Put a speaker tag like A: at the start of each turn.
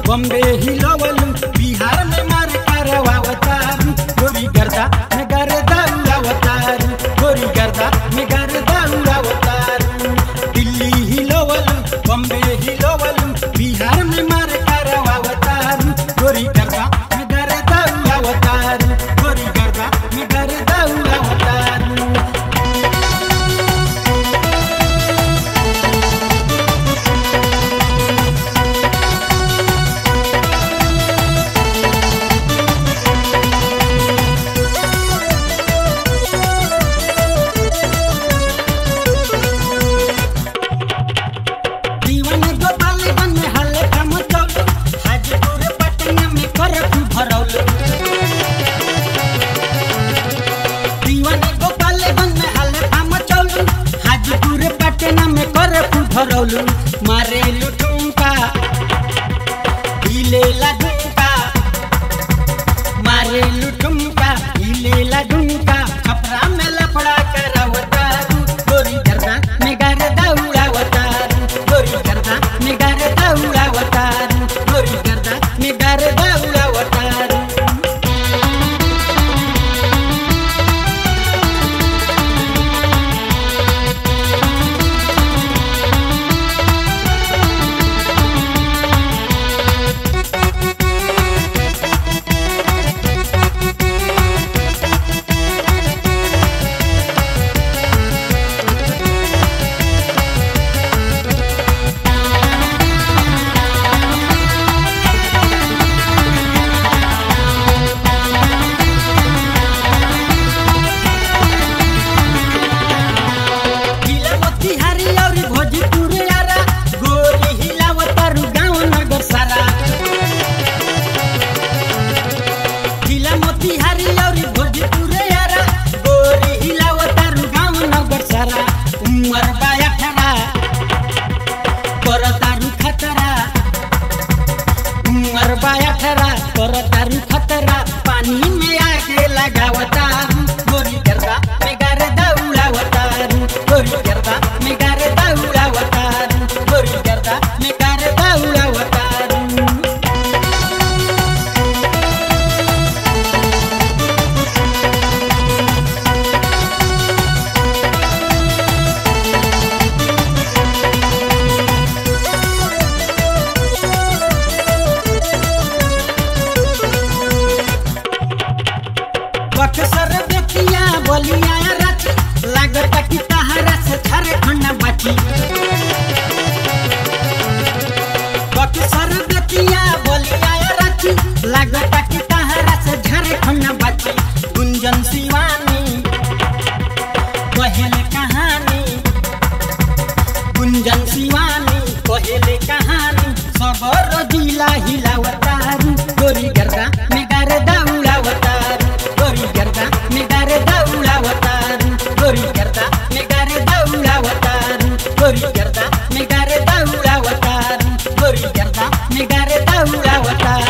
A: बॉम्बे हिलवलू बिहार में मार करवावतारू गोरी गर्दा में गर्दा उड़ावतारू गोरी गर्दा में गर्दा उड़ावतारू दिल्ली हिलवलू बॉम्बे हिलवलू बिहार में मार करवावतारू गोरी गर्दा में गर्दा उड़ावतारू गोरी गर्दा में गर्दा उड़ावतारू दीवान गोपालगंज में हल्ले कम चौल हाजीपुर पटना में करफ भरौल दीवान गोपालगंज में हल्ले कम चौल हाजीपुर पटना में करफ भरौल मारे लुटुंका हिले लगुंका मारे लुटुंका हिले लगुंका छपरा में लफड़ा करवतारू गोरी गर्दा में गर्दा उड़ावतारू गोरी गर्दा में गर्दा उड़ावतारू गोरी गर्दा में गर्दा उड़ावतारू हिलावती हरी और भोजपुर यारा गोरी हिलावतारू गाँव नगर सारा हिलामती हरी और भोजपुर यारा गोरी हिलावतारू गाँव नगर सारा उमर बाया ठरा करतारू खतरा उमर बाया ठरा करतारू खतरा पानी में आगे लगावतारू गोरी करता में गर्दा उड़ावतारू गोरी करता में गर्दा उड़ावतारू गोरी करता में गर्दा उड़ावतारू बक्सर बेतिया बलिया रच लागता कि तहरा से झारखंड बाची बक्सर बेतिया बलिया रच लागता कि तहरा से झारखंड बाची गुंजन शिवानी कहेले कहानी गुंजन शिवानी कहेले कहानी सबर जिला हिलावतारू गोरी गर्दा में गर्दा उड़ावतारू गोरी गर्दा में गर्दा उड़ावतारू गोरी गर्दा में गर्दा उड़ावतारू गोरी गर्दा में गर्दा उड़ावतारू गोरी गर्दा में गर्दा उड़ावतारू